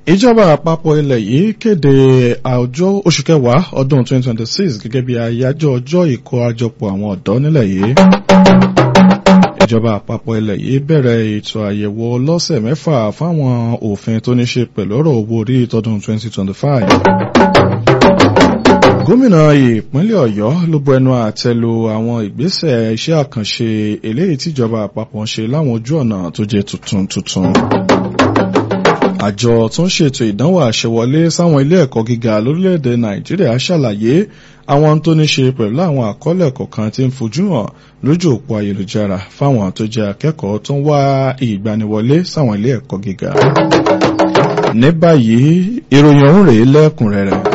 ìjọba àpapọ̀ ilẹ̀ yìí kéde àjọ oṣù kẹwàá ọdún 2026 gẹ́gẹ́ bí àyájọ́ ọjọ́ ìkó àjọpọ̀ àwọn ọ̀dọ́ nílẹ̀ yìí ìjọba àpapọ̀ ilẹ̀ yìí bẹ̀rẹ̀ ètò àyẹ̀wò lọ́sẹ̀ mẹ́fà fáwọn òfin tó ní ṣe pẹ̀lú ọ̀rọ̀ owó orí tọdún 2025 gómìnà ìpínlẹ̀ ọ̀yọ́ ló bu ẹnu àtẹ́ lu àwọn ìgbésẹ̀ iṣẹ́ àkànṣe eléyìí tíjọba àpapọ̀ ń ṣe láwọn ojú ọ̀nà tó jẹ́ tuntun tuntun àjọ tó ń ṣètò ìdánwò àṣewọlé sáwọn ilé ẹ̀kọ́ gíga lórílẹ̀‐èdè nàìjíríà ṣàlàyé àwọn tó ní ṣe pẹ̀lú àwọn àkọọ́lẹ̀ kọ̀ọ̀kan tí ń fojú hàn lójú òpó ayélujára fáwọn tó jẹ́ akẹ́kọ̀ọ́ tó ń wá ìgbaniwọlé sáwọn ilé ẹ̀kọ́ gíga. ní báyìí ìròyìn ọ̀hún rèé lẹ́kùnrẹ́rẹ́.